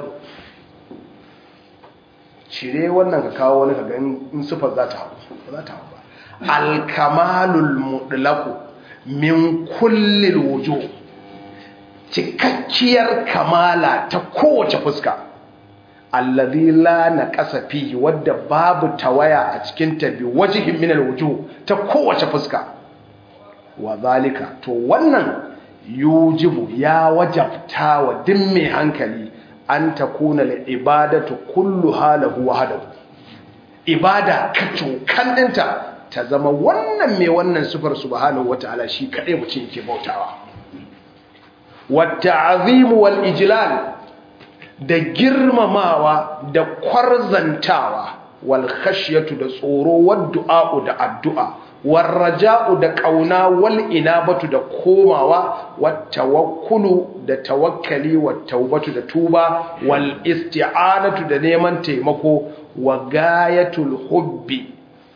cire wannan ka kawo wani kaga in sifar za ta hau ba za ta hau ba alkamalul mutlaq min kullil wujuh cikakkiyar kamala ta kowace fuska alladhi la naqasa fihi wadda babu tawaya a cikin ta bi wajhin min alwujuh ta kowace fuska wa zalika to wannan yujibu ya wajabta wa duk mai hankali an takuna al-ibadatu kulluha lahu wahdahu ibada kaco kan dinta ta zama wannan mai wannan sifar subhanahu wataala shi kadai mutum yake bautawa wa ta'zim wal ijlal da girmamawa da kwarzantawa wal khashyatu da tsoro wad du'a'u da addu'a war raja'u da kauna wal inabatu da komawa wat tawakkulu da tawakkali wat taubatu da tuba wal isti'anatu da neman taimako wa gayatul hubbi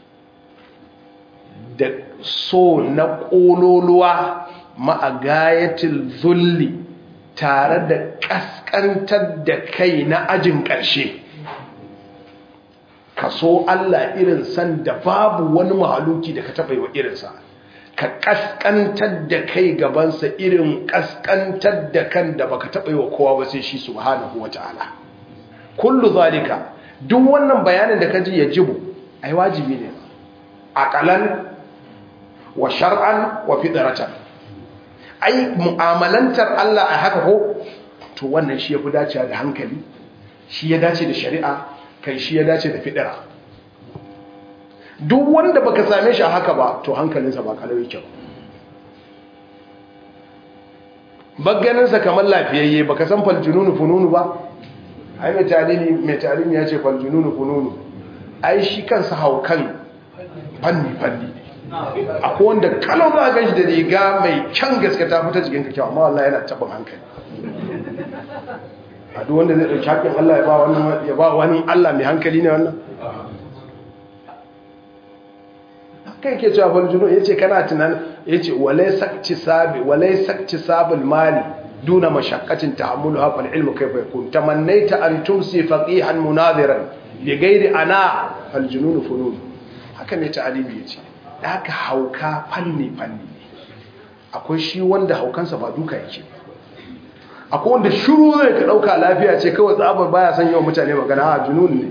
da so na kololuwa ma'a gayatul zulli tare da kaskantar da kai na ajin ƙarshe ka so Allah irin san da babu wani mahaluki da ka taɓa yi wa irinsa ka kaskantar da kai gabansa irin kaskantar da kan da baka taɓa yi wa kowa ba sai shi subhanahu wa ta'ala kullu zalika duk wannan bayanin da ka ji ya jibu ai wajibi ne aqalan wa shar'an wa fitratan ai mu'amalantar Allah a haka ko to wannan shi yafi dacewa da hankali shi ya dace da shari'a kai shi ya dace da fidira duk wanda baka same shi a haka ba to hankalinsa ba kalau yake bagganinsa kamar lafiyayye baka san faljununu fununu ba ai mai talimi mai talimi ya ce faljununu fununu ai shi kansa haukan fanni fanni akwai wanda kalau za a ganshi da riga mai kyan gaske ta fita jikin ka kyau amma wallahi yana taɓin hankali a duk wanda zai ɗauki haƙin Allah ya ba wani ya ba wani Allah mai hankali ne wannan kai ke cewa fal junu yace kana tunan yace walai sakci sabi walai sakci sabul mali duna mashaqqatin ta'ammuluha fal ilmu kayfa yakun tamannaita an tumsi faqihan munadiran bi ghairi ana fal junun funun haka ne ta'alibi yace da haka hauka fanni fanni akwai shi wanda haukansa ba duka yake akwai wanda shiru zai ka dauka lafiya ce kawai tsabar baya son yawan mutane magana a junun ne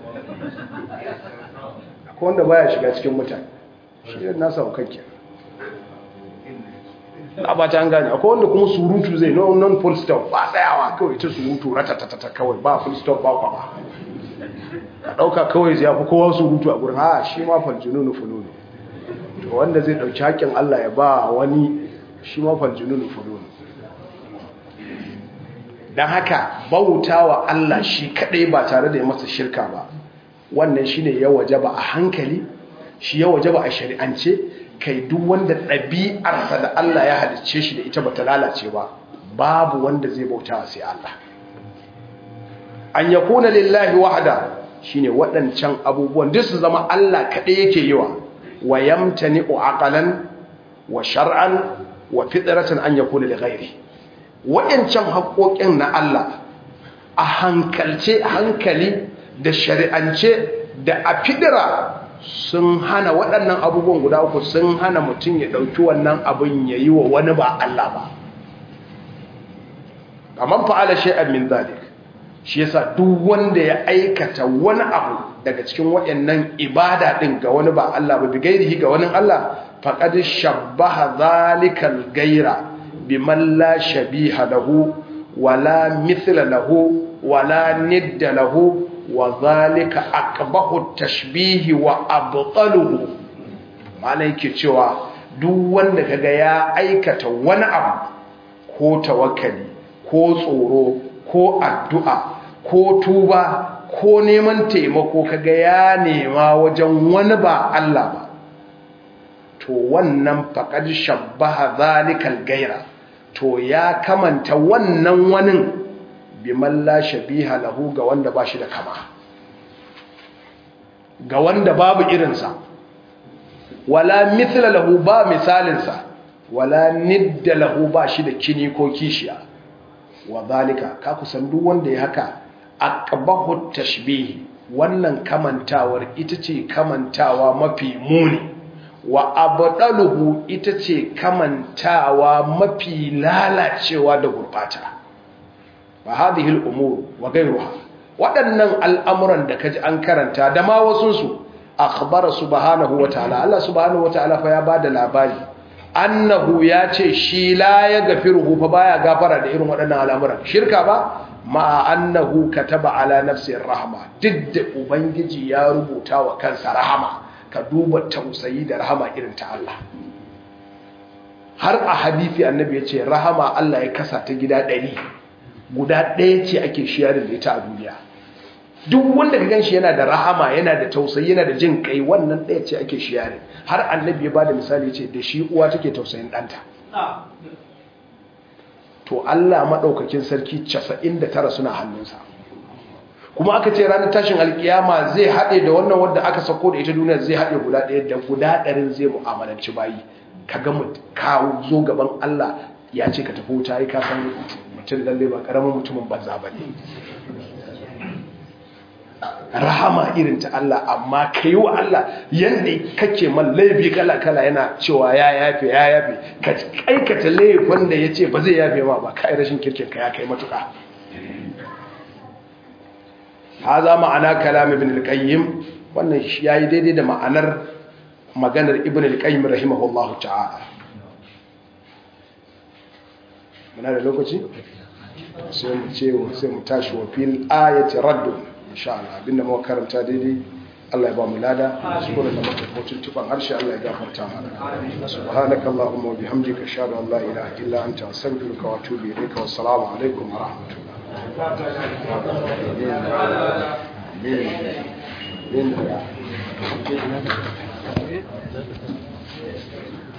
akwai wanda baya shiga cikin mutane shi ne nasa haukan ke a ba ta an gane akwai wanda kuma surutu zai non non full stop ba tsayawa kawai ta surutu ratatatata kawai ba full stop ba kwa ba ka dauka kawai zai fi kowa surutu a gurin ha shi ma faljununu fununu to wanda zai dauki haƙƙin Allah ya ba wani shi ma faljununu fununu don haka bauta wa Allah shi kadai ba tare da ya masa shirka ba wannan shine ya wajaba a hankali shi ya wajaba a shari'ance kai duk wanda ɗabi'arsa da Allah ya halicce shi da ita bata lalace ba babu wanda zai bauta sai Allah an yakuna lillahi wahda shine waɗancan abubuwan duk su zama Allah kadai yake yiwa wa yamtani'u aqalan wa shar'an wa fitratan an yakuna li ghairi waɗancan haƙoƙin na Allah a hankalce hankali da shari'ance da a fidira sun hana waɗannan abubuwan guda uku sun hana mutum ya ɗauki wannan abin ya yi wa wani ba Allah ba kamar fa'ala shay'an min zalik shi yasa duk wanda ya aikata wani abu daga cikin waɗannan ibada ɗin ga wani ba Allah ba bigairihi ga wani Allah faqad shabbaha zalikal gaira biman la shabiha lahu wala mithla lahu wala nidda lahu wa zalika aqbahu tashbihi wa abtaluhu malai yake cewa duk wanda kaga ya aikata wani abu ko tawakkali ko tsoro ko addu'a ko tuba ko neman taimako kaga ya nema wajen wani ba Allah ba to wannan faqad shabbaha zalikal gaira to ya kamanta wannan wanin biman la shabiha lahu ga wanda ba shi da kama ga wanda babu irinsa wala mithla lahu ba misalinsa wala nidda lahu ba shi da kini ko kishiya wa zalika ka kusan duk wanda ya haka aqbahu tashbih wannan kamantawar ita ce kamantawa mafi muni wa abdaluhu ita ce kamantawa mafi lalacewa da gurbata ba hadhihi al-umur wa ghayruha waɗannan al'amuran da kaji an karanta da ma wasu su akhbara subhanahu wa ta'ala Allah subhanahu wa ta'ala fa ya bada labari annahu ya ce shi la ya gafiruhu fa baya gafara da irin waɗannan al'amuran shirka ba ma annahu kataba ala nafsi rahma duk da ubangiji ya rubuta wa kansa rahama ka duba tausayi da rahama irin ta Allah har a hadisi annabi ya ce rahama Allah ya kasa ta gida ɗari guda ɗaya ce ake shiyarin da ita a duniya duk wanda ka ganshi yana da rahama yana da tausayi yana da jin kai wannan ɗaya ce ake shiyarin har annabi ya ba da misali ce da shi uwa take tausayin ɗanta to Allah maɗaukakin sarki 99 suna hannunsa kuma aka ce ranar tashin alkiyama zai haɗe da wannan wadda aka sako da ita duniya zai haɗe guda ɗaya da guda ɗarin zai mu'amalanci bayi ka ga kawo zo gaban Allah ya ce ka tafi wuta yi kasan mutum lalle ba ƙaramin mutumin banza ba ne rahama irin ta Allah amma ka yi wa Allah yadda kake man laifi kala-kala yana cewa ya yafe ya yafe ka aikata laifin da ya ce ba zai yafe ma ba ka yi rashin kirkin ka ya kai matuka ha za ma'ana kalam ibn al-qayyim wannan ya yi daidai da ma'anar maganar ibn al-qayyim rahimahullahu ta'ala muna da lokaci sai mu ce sai mu tashi wa fil ayati raddun insha Allah abinda muka karanta daidai Allah ya ba mu lada shukran da muka mutum tuban harshe Allah ya gafarta mana subhanaka allahumma wa bihamdika ashhadu an la ilaha illa anta astaghfiruka wa atubu ilayka wa assalamu alaikum wa rahmatullah